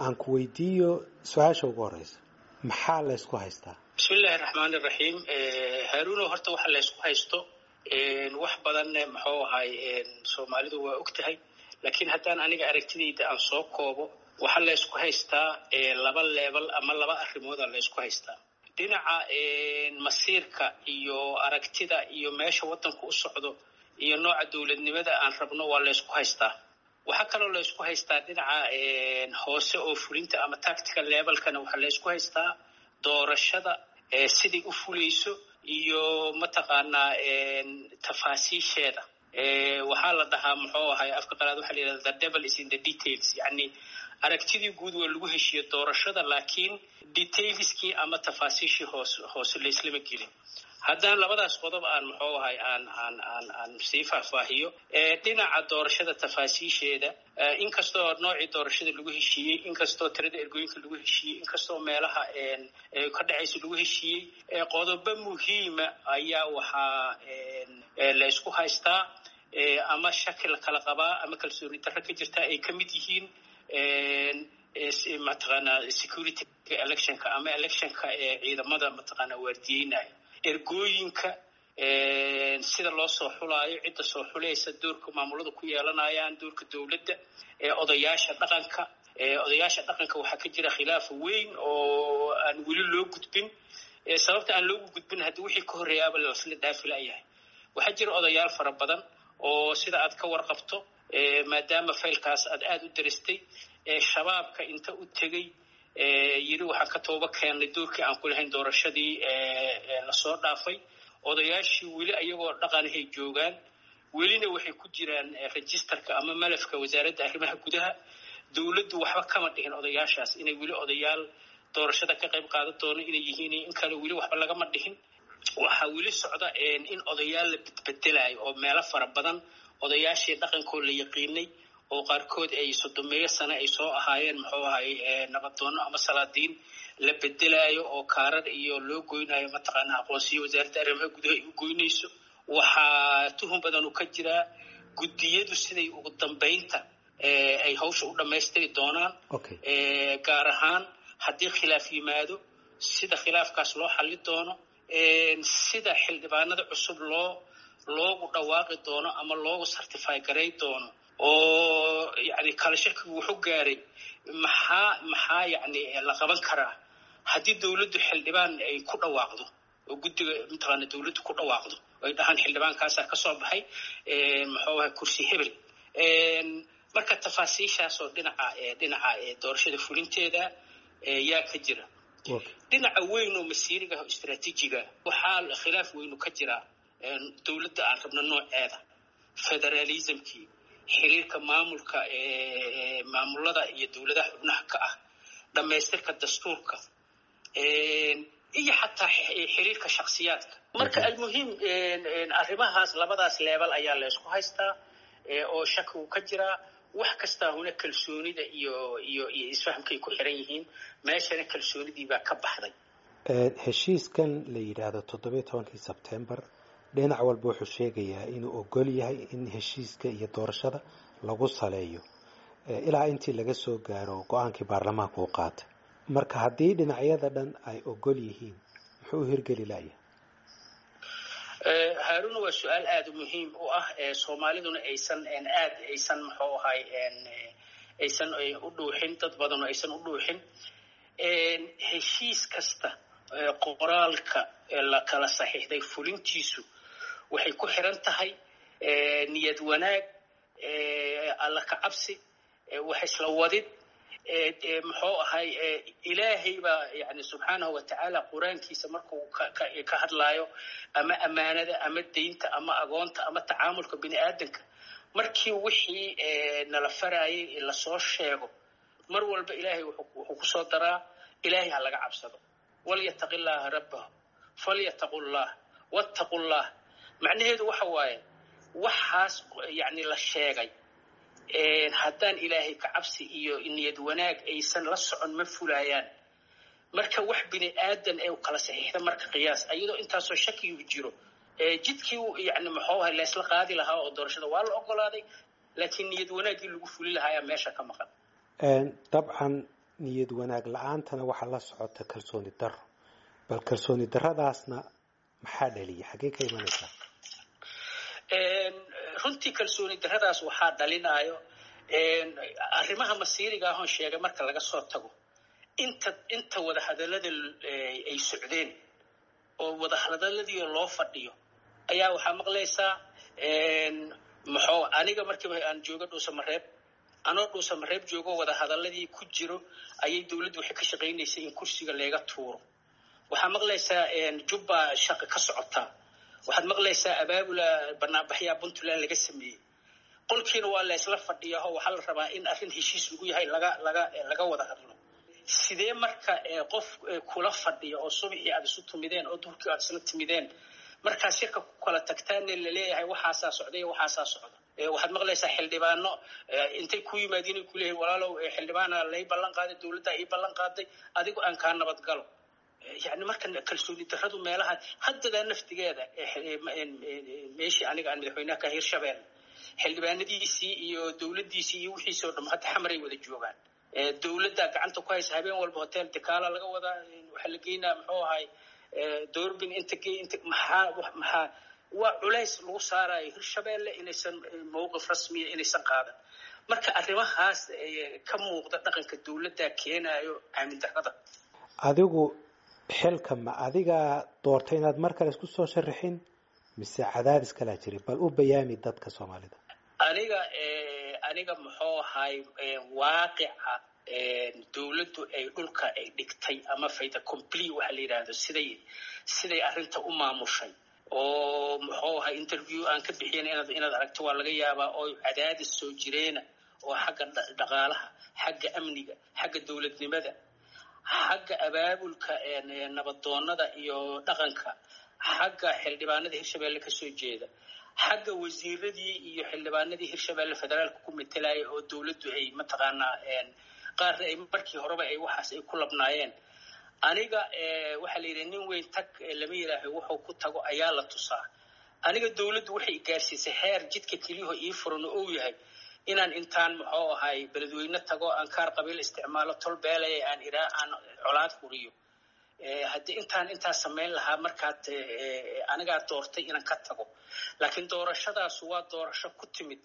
aan ku weydiiyo su-aasha ugu horeysa maxaa laysku haystaa bismi illaahi raxmaan iraxiim haaruuno horta waxa laysku haysto wax badan muxuu ahay soomaalidu waa og tahay laakiin haddaan aniga aragtidayda aan soo koobo waxaa laysku haystaa laba leebal ama laba arrimooda laysku haystaa dhinaca masiirka iyo aragtida iyo meesha waddanku u socdo iyo nooca dowladnimada aan rabno waa laysku haystaa waxaa kaloo laysku haystaa dhinaca hoose oo fulinta ama tactical levelkana waxaa laysku haystaa doorashada siday u fulayso iyo mataqaanaa tafaasiisheeda waxaa la dhahaa muxuu ahay afka qalaad waxaa la yidhahda the devil is in the details yacni aragtidii guud waa lagu heshiiye doorashada laakiin detailskii ama tafaasiishii hoos hoose layslama gelin haddaan labadaas qodob aan muxuu ahay aan aan aan aan sii faahfaahiyo dhinaca doorashada tafaasiisheeda inkastoo noocii doorashada lagu heshiiyey inkastoo tirada ergooyinka lagu heshiiyey inkastoo meelaha ka dhacaysa lagu heshiiyey qodobo muhiima ayaa waxaa la isku haystaa ama shaki la kala qabaa ama kalsooni darro ka jirta ay ka mid yihiin mataqaanaa security electionka ama electionka ee ciidamada mataqaanaa waardiyeynaya ergooyinka sida loo soo xulaayo cidda soo xulaysa doorka maamulada ku yeelanayaan doorka dowladda odayaasha dhaqanka odayaasha dhaqanka waxaa ka jira khilaaf weyn oo aan weli loo gudbin sababta aan loogu gudbin haddii wixii ka horreeyaaba lasla dhaafi layahay waxaa jira odayaal fara badan oo sida aad ka warqabto maadaama faylkaas aad aada u daristay shabaabka inta u tegey yidhi waxaan ka tooba keennay doorkii aan ku lahayn doorashadii lasoo dhaafay odayaashii weli ayagoo dhaqanahay joogaan welina waxay ku jiraan registerka ama malafka wasaaradda arrimaha gudaha dowladdu waxba kama dhihin odayaashaas inay weli odayaal doorashada ka qayb qaadan doono inay yihiin in kale weli waxba lagama dhihin waxaa weli socda in odayaal la bedbedelayo oo meelo fara badan odayaashii dhaqankoo la yaqiinay oo qaarkood ay sodomeeyo sane ay soo ahaayeen muxuu ahay nabadoono ama salaadiin la bedelaayo oo kaarar iyo loo goynayo mataqaana aqoonsiyo wasaaradda arrimaha gudaha ay u goynayso waxaa tuhun badan uu ka jiraa guddiyadu siday ugu dambaynta ay hawsha u dhammaystiri doonaan gaar ahaan haddii khilaaf yimaado sida khilaafkaas loo xalli doono sida xildhibaanada cusub loo loogu dhawaaqi doono ama loogu certify garay doono oo yani kala shakigu wuxuu gaaray maxaa maxaa yani la qaban karaa haddii dowladdu xildhibaan ay ku dhawaaqdo oo guddiga mataqaana dowladdu ku dhawaaqdo ay dhahaan xildhibaankaasaa ka soo baxay muxuu ahay kursi hebel marka tafaasiishaasoo dhinaca dhinaca doorashada fulinteeda yaa ka jira dhinaca weyn oo masiiriga oo istraatiijiga waxaa khilaaf weynu ka jiraa dowladda aan rabno nooceeda federalismkii xiriirka maamulka maamulada iyo dowladaha xubnaha ka ah dhammaystirka dastuurka iyo xataa xiriirka shaksiyaadka marka almuhim arrimahaas labadaas leebal ayaa la ysku haystaa oo shakigu ka jiraa wax kastaa huna kalsoonida iyo iyo iyo isfahamkay ku xiran yihiin meeshana kalsoonidii baa ka baxday heshiiskan la yidhaahdo toddobiyo tobankii sebtembar dhinac walba wuxuu sheegayaa inuu ogol yahay in heshiiska iyo doorashada lagu saleeyo ilaa intii laga soo gaaro go-aankii baarlamaanka uu qaatay marka haddii dhinacyada dhan ay ogol yihiin muxuu u hirgeli layahay haaruna waa su-aal aada muhiim u ah soomaaliduna aysan aad aysan muxuu ahay aysan u dhuuxin dad badan oo aysan u dhuuxin heshiis kasta qoraalka la kala saxiixday fulintiisu waxay ku xiran tahay niyad wanaag alla ka cabsi wax isla wadid muxuu ahay ilaahay baa yani subxaanahu watacaala qur-aankiisa markuu ka hadlaayo ama ammaanada ama deynta ama agoonta ama tacaamulka bini aadanka markii wixii nala farayay lasoo sheego mar walba ilaahay wuxuu kusoo daraa ilaahay ha laga cabsado walyataqi llaaha rabbahu falyataqu llah wattaqu llah macnaheedu waxa waaye waxaas yani la sheegay haddaan ilaahay ka cabsi iyo niyad wanaag aysan la socon ma fulayaan marka wax bini aadan ee kala saxiixda marka qiyaas ayadoo intaasoo shakigu jiro jidkii yani muxuu ahay laysla qaadi lahaa oo doorashada waa la ogolaaday laakiin niyad wanaaggii lagu fuli lahaa ayaa meesha ka maqan dabcan niyad wanaag la-aantana waxaa la socota kalsooni daro bal kalsooni daradaasna maxaa dhaliya xaggee ka imanaysaa runtii kalsooni daradaas waxaa dhalinayo arrimaha masiiriga ahoon sheegay marka laga soo tago inta inta wadahadalada ay socdeen oo wadahadaladii loo fadhiyo ayaa waxaa maqlaysaa maxuu aniga markiiba aan joogo dhuusamareeb anoo dhuusamareeb joogo wadahadaladii ku jiro ayay dawladdu waxay ka shaqaynaysay in kursiga leega tuuro waxaa maqlaysaa jubba shaqa ka socotaa waxaad maqlaysaa abaabula banaanbaxyaa puntland laga sameeyey qolkiina waa la isla fadhiyaho waxaa la rabaa in arrin heshiis lagu yahay laga laga laga wada hadlo sidee marka qof kula fadhiya oo subaxii aad isu timideen oo duhurkii aad isla timideen markaad shirka ku kala tagtaanne laleeyahay waxaasaa socday waxaasaa socda waxaad maqlaysaa xildhibaano intay ku yimaadiin ay kuleeyahay walaalow xildhibaana lay ballan qaaday dawladdaa ii ballan qaaday adigu aan kaa nabad galo yani marka kalsooni daradu meelaha haddadaa naftigeeda meeshii aniga aan madaxweynaha ka hirshabelle xildhibaanadiisii iyo dawladdiisii iyo wixiisii oo dham hadda xamaray wada joogaan dawladdaa gacanta ku haysa habeen walba hotel dekaala laga wadaa waxaa la geynaa muxuu ahay doorbin inta gey inta maxaa maxaa waa culays lagu saarayo hirshabelle inaysan mawqif rasmiya inaysan qaadan marka arrimahaas ka muuqda dhaqanka dawladdaa keenayo aamin darrada adigu xilka ma adigaa doortay inaad mar kale isku soo sharaxin mise cadaadis kalaa jiri bal u bayaami dadka soomaalida aniga aniga muxuu ahay waaqica dawladdu ay dhulka ay dhigtay ama fayda complete waxa la yidhaahdo siday siday arrinta u maamushay oo muxuu ahay interview aan ka bixiyan inaad inaad aragto waa laga yaabaa oo cadaadis soo jireena oo xagga dhaqaalaha xagga amniga xagga dawladnimada xagga abaabulka nabadoonada iyo dhaqanka xagga xildhibaanada hirshabelle kasoo jeeda xagga wasiiradii iyo xildhibaanadii hirshabelle federaalka ku metelaya oo dawladdu ay mataqaanaa qaarna ay markii horeba ay waxaas ay ku labnaayeen aniga waxaa la yidhi nin weyn tag lama yidhaaho wuxuu ku tago ayaa la tusaa aniga dawladdu waxay gaarsiisay heer jidka keliyaho ii furan oo uu yahay inaan intaan muxuu ahay beledweyne tago aan kaar qabiil isticmaalo tol beelaya aan iraa aan colaad huriyo haddii intaan intaa samayn lahaa markaad anigaa doortay inaan ka tago laakiin doorashadaasu waa doorasho ku timid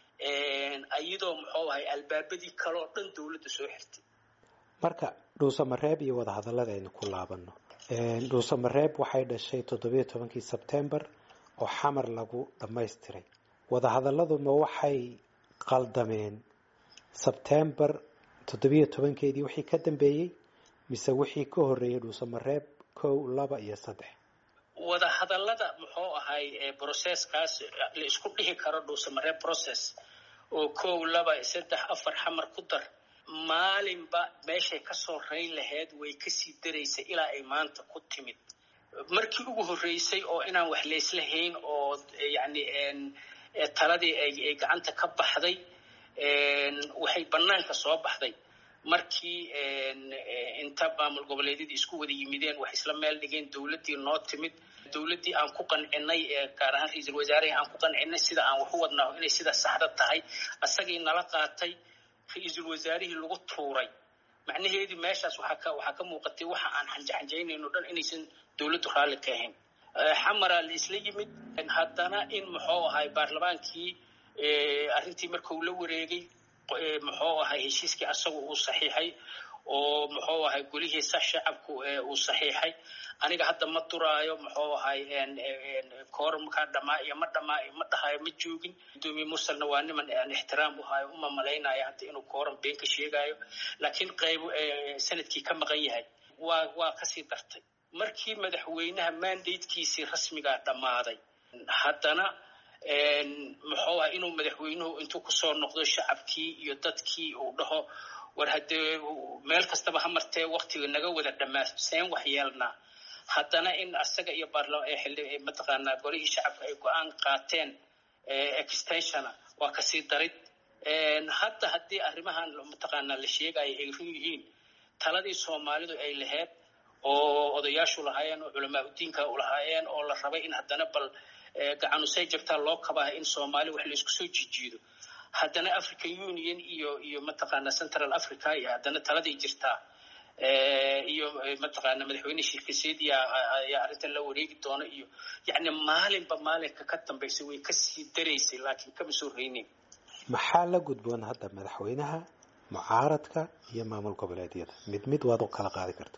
iyadoo muxuu ahay albaabadii kale oo dhan dawladda soo xirtay marka dhuusamareeb iyo wadahadallada aynu ku laabano dhuusamareeb waxay dhashay toddobiyo tobankii sebtembar oo xamar lagu dhammaystiray wadahadalladu ma waxay qaldameen sebtembar toddobiyo tobankeedii wixii ka dambeeyey mise wixii ka horreeyey dhuusamareeb kow laba iyo saddex wadahadallada muxuu ahay brocesskaas la isku dhihi karo dhuusamareeb process oo kow laba saddex afar xamar ku dar maalinba meeshay kasoo rayn lahayd way kasii daraysay ilaa ay maanta ku timid markii ugu horreysay oo inaan wax layslahayn oo yacni taladii ay gacanta ka baxday waxay bannaanka soo baxday markii inta maamul goboleedyadii isku wada yimideen wax isla meel dhigeen dawladdii noo timid dawladdii aan ku qancinay gaar ahaan ra-iisul wasaarihii aan ku qancinay sida aan wax u wadnaaho inay sida saxda tahay asagii nala qaatay ra-iisul wasaarihii lagu tuuray macnaheedii meeshaas waxaa ka waxaa ka muuqatay waxa aan xanjaxanjaynayno dhan inaysan dawladdu raalli ka ahayn xamaraa la isla yimid haddana in muxuu ahay baarlamaankii arrintii markuu la wareegay muxuu ahay heshiiskii asagu uu saxiixay oo muxuu ahay golihiisa shacabku uu saxiixay aniga hadda ma duraayo muxuu ahay koorumkaa dhamaa iyo ma dhamaa ma dhahayo ma joogin gudoomiye mursalna waa niman aan ixtiraam u hayo uma malaynayo hadda inuu koorum been ka sheegayo laakiin qayb sanadkii ka maqan yahay waa waa kasii dartay markii madaxweynaha mandatekiisii rasmigaa dhammaaday haddana muxuu ah inuu madaxweynuhu intuu kusoo noqdo shacabkii iyo dadkii uu dhaho war haddee meel kastaba ha martee waktiga naga wada dhammaa seen wax yeelnaa haddana in asaga iyo mataqaanaa golihii shacabka ay go-aan qaateen extensiona waa kasii darid hadda haddii arrimahan mataqaanaa la sheegayo ay run yihiin taladii soomaalidu ay lahayd oo odayaashu lahaayeen oo culamaa udiinka u lahaayeen oo la rabay in haddana bal gacanusay jabtaa loo kabaa in soomaali wax laisku soo jijiido haddana african union iyo iyo mataqaana central africa iyo haddana taladay jirtaa iyo mataqaana madaxweyne shirkiseediya ayaa arrintan la wareegi doona iyo yacni maalinba maalinka ka dambaysa way kasii daraysay laakiin kama soo reyneyn maxaa la gudboon hadda madaxweynaha mucaaradka iyo maamul goboleedyada mid mid waad u kala qaadi karta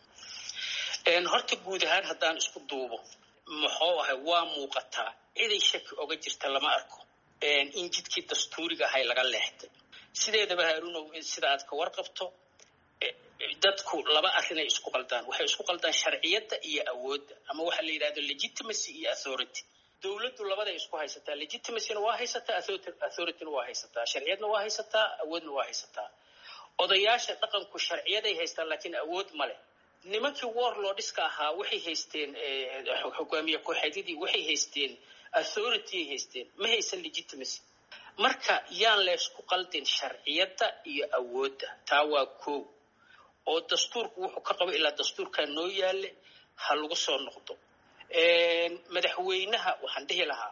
horta guud ahaan haddaan isku duubo muxuu ahay waa muuqataa ciday shaki oga jirta lama arko in jidkii dastuuriga ahay laga leextay sideedaba haarunow sida aad ka warqabto dadku laba arrinay isku qaldaan waxay isku qaldaan sharciyadda iyo awoodda ama waxaa la yidhahdo legitimacy iyo authority dowladdu labaday isku haysataa legitimacyna waa haysataa authorityna waa haysataa sharciyadna waa haysataa awoodna waa haysataa odayaasha dhaqanku sharciyaday haystaan laakiin awood ma leh nimankii warlordska ahaa waxay haysteen hogaamiye kooxeedyadii waxay haysteen authorityay haysteen ma haysan legitimacy marka yaan leysku qaldin sharciyadda iyo awoodda taa waa koow oo dastuurku wuxuu ka qabo ilaa dastuurkaa noo yaale ha lagu soo noqdo madaxweynaha waxaan dhihi lahaa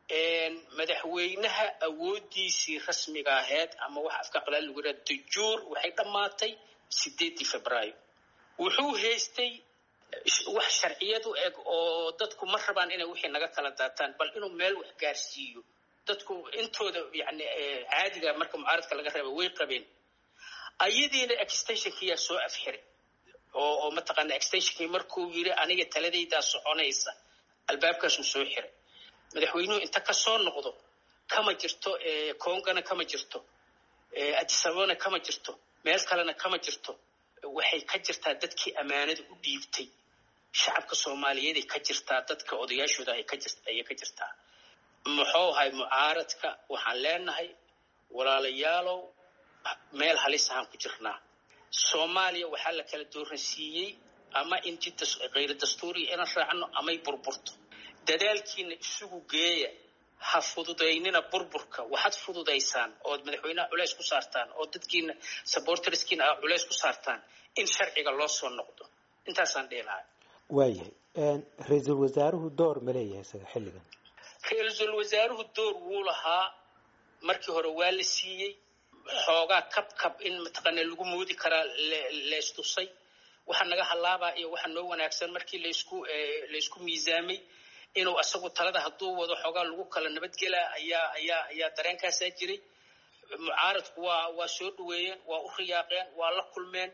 madaxweynaha awooddiisii rasmiga aheyd ama waxa afka qalaad lagu yidhaha dajuur waxay dhammaatay sideeddii februaayo wuxuu haystay wax sharciyadu eg oo dadku ma rabaan inay wixii naga kala daataan bal inuu meel wax gaarsiiyo dadku intooda yani caadiga marka mucaaradka laga reeba way qabeen ayadiina extensionkiyaa soo afxiray oo oo mataqaana extensionkii markuu yiri aniga taladaydaa soconaysa albaabkaasuu soo xiray madaxweynuhu inta ka soo noqdo kama jirto congana kama jirto adisababana kama jirto meel kalena kama jirto waxay ka jirtaa dadkii ammaanada u dhiibtay shacabka soomaaliyeeday ka jirtaa dadka odayaashooda ayay ka jirtaa muxuu ahay mucaaradka waxaan leenahay walaalayaalow meel halis ahaan ku jirnaa soomaaliya waxaa la kala dooransiiyey ama in jid kayra dastuuriya inaan raacno amay burburto dadaalkiina isugu geeya ha fududaynina burburka waxaad fududaysaan ood madaxweynaha culays ku saartaan oo dadkiina saborterskiina a culays ku saartaan in sharciga loo soo noqdo intaasaan dhihi lahaa waayahay ra-iisul wasaaruhu door ma leeyahay isaga xilligan ra-iisul wasaaruhu door wuu lahaa markii hore waa la siiyey xoogaa kab kab in mataqaana lagu moodi karaa leystusay waxa naga halaabaa iyo waxa noo wanaagsan markii laysku laysku miisaamay inuu asagu talada hadduu wado xoogaa lagu kala nabadgelaa ayaa ayaa ayaa dareenkaasaa jiray mucaaradku waa waa soo dhaweeyeen waa u riyaaqeen waa la kulmeen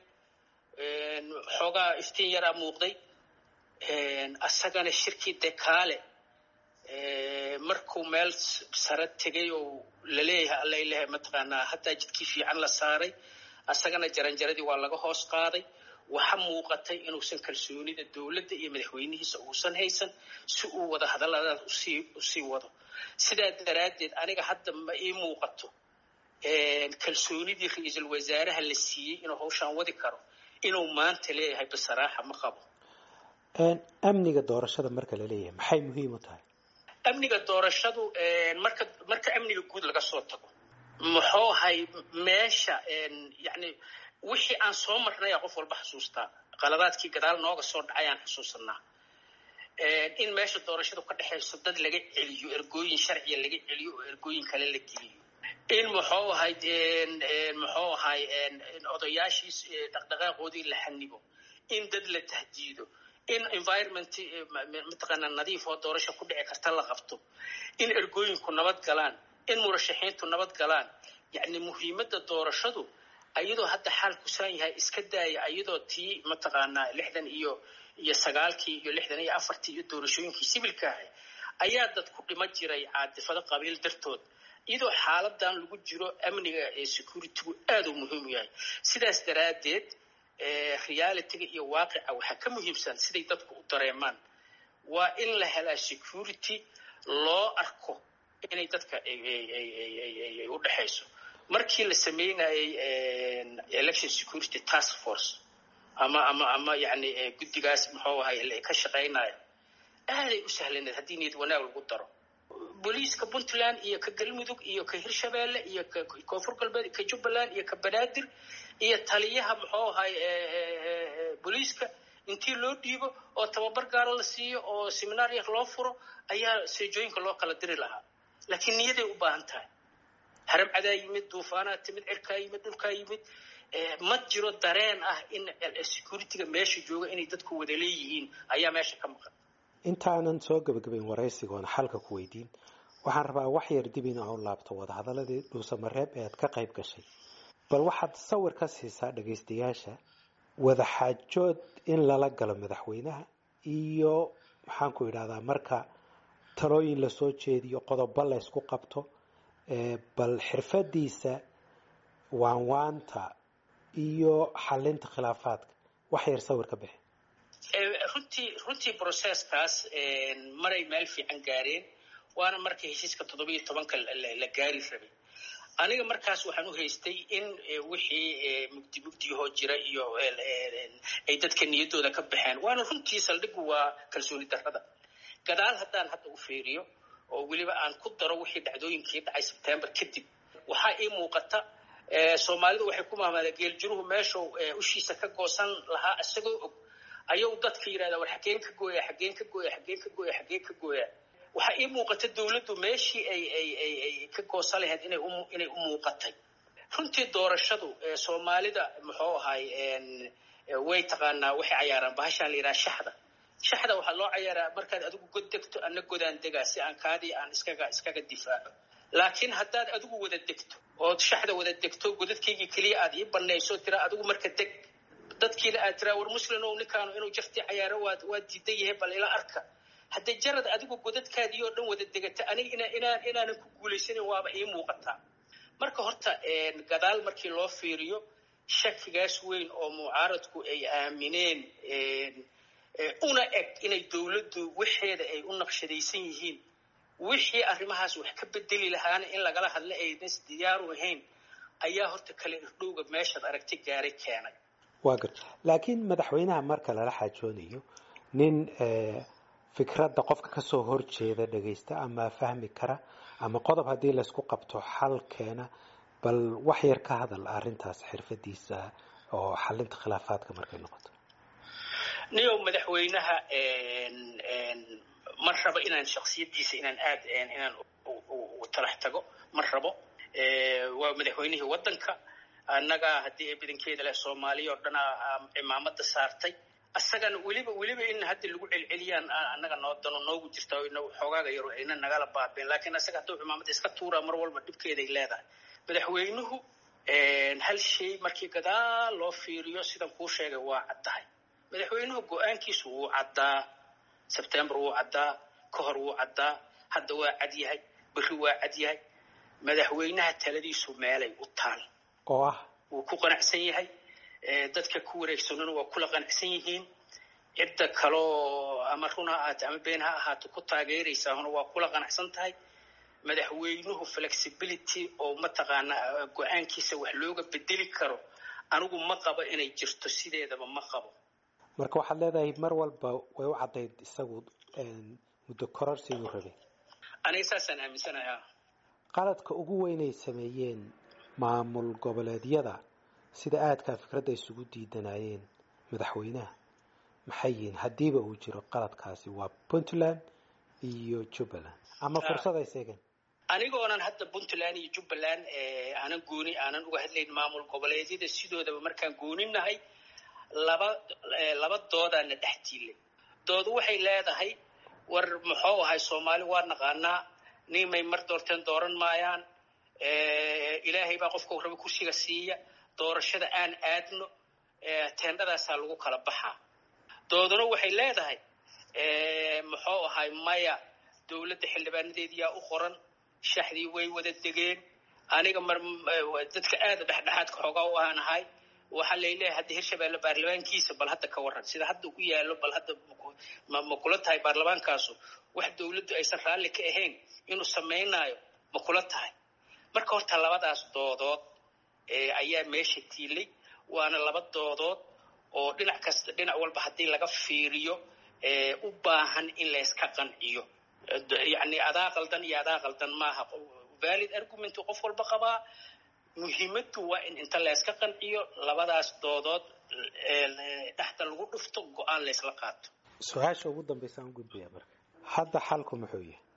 xoogaa iftiin yaraa muuqday asagana shirkii dekaale markuu meel sare tegay oo laleeyahay allailahay mataqaanaa haddaa jidkii fiican la saaray asagana jaranjaradii waa laga hoos qaaday waxa muuqatay inuusan kalsoonida dowladda iyo madaxweynihiisa uusan haysan si uu wada hadalladaas usii usii wado sidaa daraaddeed aniga hadda ma ii muuqato kalsoonidii ra-iisul wasaaraha la siiyey inuu hawshaan wadi karo inuu maanta leeyahay basaraaxa ma qabo amniga doorashada marka la leeyahay maxay muhiim u tahay amniga doorashadu marka marka amniga guud laga soo tago muxuu ahay meesha yani wixii aan soo marnaya qof walba xasuustaa qaladaadkii gadaal nooga soo dhacay aan xusuusanaa in meesha doorashadu ka dhexayso dad laga celiyo ergooyin sharciya laga celiyo oo ergooyin kale la geliyo in muxuu ahay muxuu ahay odayaashii dhaqdhaqaaqoodii la xanibo in dad la tahdiido in environment mataqaana nadiif oo doorasho ku dhici karta la qabto in ergooyinku nabad galaan in murashaxiintu nabad galaan yacni muhiimadda doorashadu ayadoo hadda xaal kusaan yahay iska daaya ayadoo tii mataqaanaa lixdan iyo iyo sagaalkii iyo lixdan iyo afartii iyo doorashooyinkii sibilka ahay ayaa dad ku dhima jiray caadifado qabiil dartood iyadoo xaaladan lagu jiro amniga ee securitygu aad u muhiim u yahay sidaas daraaddeed realityga iyo waaqica waxaa ka muhiimsan siday dadku u dareemaan waa in la helaa security loo arko inay dadka u dhexayso markii la sameynayay election security task force ama ama ama yani guddigaas muxuu ahay ka shaqaynaya aaday u sahlaneed haddii niyad wanaag lagu daro booliiska puntland iyo ka galmudug iyo ka hirshabeelle iyo ka koonfur galbeed ka jubbaland iyo ka banaadir iyo taliyaha muxuu ahay booliiska intii loo dhiibo oo tababar gaara la siiyo oo seminaar yar loo furo ayaa seejooyinka loo kala diri lahaa laakiin niyaday u baahan tahay haram cadaa yimid duufaanaa timid cirkaa yimid dhulkaa yimid ma jiro dareen ah in securityga meesha jooga inay dadku wada leeyihiin ayaa meesha ka maqan intaanan soo gebagabayn waraysigoona xalka ku weydiin waxaan rabaa wax yar dib in aan u laabto wadahadaladii dhuusamareeb ee aad ka qayb gashay bal waxaad sawir ka siisaa dhagaystayaasha wadaxaajood in lala galo madaxweynaha iyo maxaan ku idhahdaa marka talooyin lasoo jeediyo qodobo la ysku qabto bal xirfadiisa waanwaanta iyo xalinta khilaafaadka wax yar sawir ka bixi runtii runtii processkaas maray meel fiican gaareen waana marka heshiiska toddobiyo tobanka la gaari rabay aniga markaas waxaan u haystay in wixii mugdi mugdiyahoo jira iyo ay dadka niyaddooda ka baxeen waana runtii saldhigu waa kalsooni darrada gadaal haddaan hadda u fiiriyo oo weliba aan ku daro wixii dhacdooyinkii dhacay sebtembar kadib waxaa ii muuqata soomaalidu waxay ku mahmaadeen geeljiruhu meeshuu ushiisa ka goosan lahaa isagoo og ayuu dadka yidhahdaa war xageen ka gooya xageen ka gooya xageen ka gooya xageen ka gooya waxaa ii muuqata dawladdu meeshii ay ay ay ay ka goosan lahayd inay u inay u muuqatay runtii doorashadu soomaalida muxuu ahay way taqaanaa waxay cayaaraan bahashaan la yidhaha shaxda shaxda waxaa loo cayaaraa markaad adigu god degto ana godaan degaa si aan kaadii aan iskaga iskaga difaaco laakiin haddaad adigu wada degto ood shaxda wada degto godadkaygii keliya aad ii banayso tira adigu marka deg dadkiina aad tiraa war muslimow ninkaanu inuu jaftii cayaaro waad waad diidan yahay bal ila arka haddee jarad adigu godadkaadii oo dhan wada degata aniga ina inaan inaanan ku guulaysanin waaba ii muuqataa marka horta gadaal markii loo fiiriyo shakigaas weyn oo mucaaradku ay aamineen una eg inay dawladdu waxeeda ay u naqshadaysan yihiin wixii arrimahaas wax ka bedeli lahaana in lagala hadla aynas diyaaru ahayn ayaa horta kale irdhowga meeshaad aragti gaaray keenay waa gar laakiin madaxweynaha marka lala xaajoonayo nin fikradda qofka kasoo horjeeda dhagaysta ama fahmi kara ama qodob haddii laysku qabto xal keena bal wax yar ka hadal arrintaas xirfadiisa oo xalinta khilaafaadka markay noqoto niyow madaxweynaha ma rabo inaan shaksiyadiisa inaan aad inaan talax tago ma rabo waa madaxweynihii waddanka annaga haddii ay badankeeda leh soomaaliya oo dhan cimaamada saartay asagana weliba weliba in hadda lagu celceliyaan annaga noo dano noogu jirta xoogaaga yaro ayna nagala baabeen laakiin asaga hadduu cimaamada iska tuuraa mar walba dhibkeeday leedahay madaxweynuhu hal shay markii gadaal loo fiiriyo sidan kuu sheegay waa caddahay madaxweynuhu go-aankiisu wuu caddaa sebtembar wuu caddaa ka hor wuu caddaa hadda waa cad yahay berri waa cad yahay madaxweynaha taladiisu meelay u taal oo ah wuu ku qanacsan yahay dadka ku wareegsanuna waa kula qanacsan yihiin cidda kaloo ama run ha ahaato ama been ha ahaato ku taageeraysaahuna waa kula qanacsan tahay madaxweynuhu flexibility oo mataqaanaa go-aankiisa wax looga bedeli karo anigu ma qabo inay jirto sideedaba ma qabo marka waxaad leedahay mar walba way u caddayd isagu muddo kororsi inuu rabay aniga saasaan aaminsanaha qaladka ugu weynay sameeyeen maamul goboleedyada sida aadkaa fikradda isugu diidanayeen madaxweynaha maxay yihiin haddiiba uu jiro qaladkaasi waa puntland iyo jubbaland ama fursad ay seegeen anigoonan hadda puntland iyo jubbaland aanan gooni aanan uga hadlayn maamul goboleedyada sidoodaba markaan gooninahay laba laba doodaana dhex tiilay doodu waxay leedahay war muxuu ahay soomaali waa naqaanaa nimay mar doorteen dooran maayaan ilaahay baa qofka raba kursiga siiya doorashada aan aadno teendhadaasaa lagu kala baxaa dooduna waxay leedahay muxuu ahay maya dowladda xildhibaanadeediyaa u qoran shaxdii way wada degeen aniga mar dadka aada dhexdhexaadka xoogaa u aan ahay waxaa layleeyahay hadda hirshabeelle baarlamaankiisa bal hadda ka waran sida hadda ku yaalo bal hadda ma kula tahay baarlamaankaasu wax dowladdu aysan raalli ka ahayn inuu samaynaayo ma kula tahay marka horta labadaas doodood ayaa meesha tiilay waana laba doodood oo dhinac kasta dhinac walba haddii laga fiiriyo u baahan in layska qanciyo yacni adaa qaldan iyo adaa qaldan maaha valid argument qof walba qabaa muhiimaddu waa in inta layska qanciyo labadaas doodood dhexda lagu dhufto go-aan laysla qaato su-aasha ugu dambaysa aan gudbaya marka hadda xalku muxuu yahay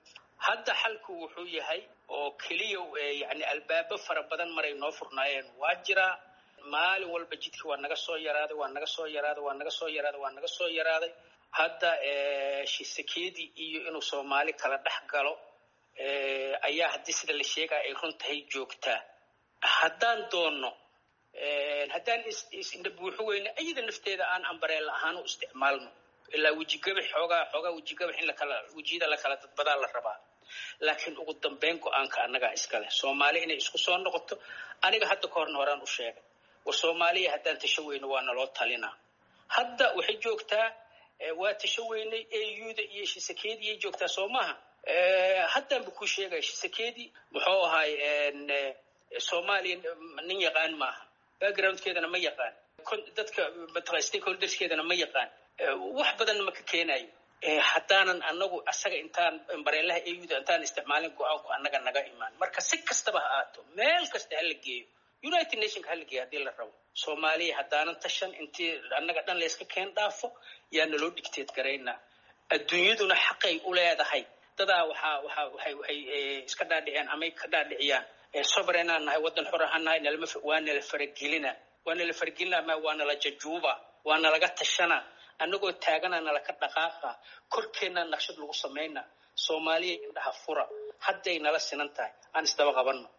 hadda xalku wuxuu yahay oo keliya yani albaabo fara badan maray noo furnaayeen waa jiraa maalin walba jidkii waa naga soo yaraaday waa naga soo yaraaday waa naga soo yaraaday waa naga soo yaraaday hadda shisekedi iyo inuu soomaali kala dhex galo ayaa haddii sida la sheegaya ay run tahay joogtaa haddaan doonno haddaan isindha buuxo weyne iyada nafteeda aan ambareel ahaan u isticmaalno ilaa wejigabax xoogaa xoogaa wejigabax in lakala wejiyada lakala dadbadaa la rabaa laakiin ugu dambeyn go-aanka annagaa iskale soomaali inay isku soo noqoto aniga hadda ka horna horaan u sheegay war soomaaliya haddaan tasho weyno waa naloo talinaa hadda waxay joogtaa waa tasho weynay auda iyo shisekediiyay joogtaa soo maaha haddaanba kuu sheegaya shisekedi muxuu ahaay soomaaliya nin yaqaan maaha backgroundkeedana ma yaqaan dadka mataqaa stakeholderskeedana ma yaqaan wax badanna ma ka keenayo haddaanan anagu asaga intaan bareelaha auda intaan isticmaalin go-aanku annaga naga imaan marka si kastaba ha aato meel kasta hala geeyo united nationka hala geeyo haddii la rabo soomaaliya haddaanan tashan intii annaga dhan layska keen dhaafo yaa naloo dhigteed garaynaa adduunyaduna xaqay u leedahay dadaa waxaa waxaa waxay waxay iska dhaadhiceen amay ka dhaadhiciyaan sovereignaan nahay waddan xor ahaan nahay nalama waa nala faragelina waa nala faragelina ma waa nala jajuuba waa nalaga tashana annagoo taagana nalaka dhaqaaqa korkeennaa naqshad lagu samayna soomaaliya indhaha fura hadday nala sinan tahay aan isdaba qabanno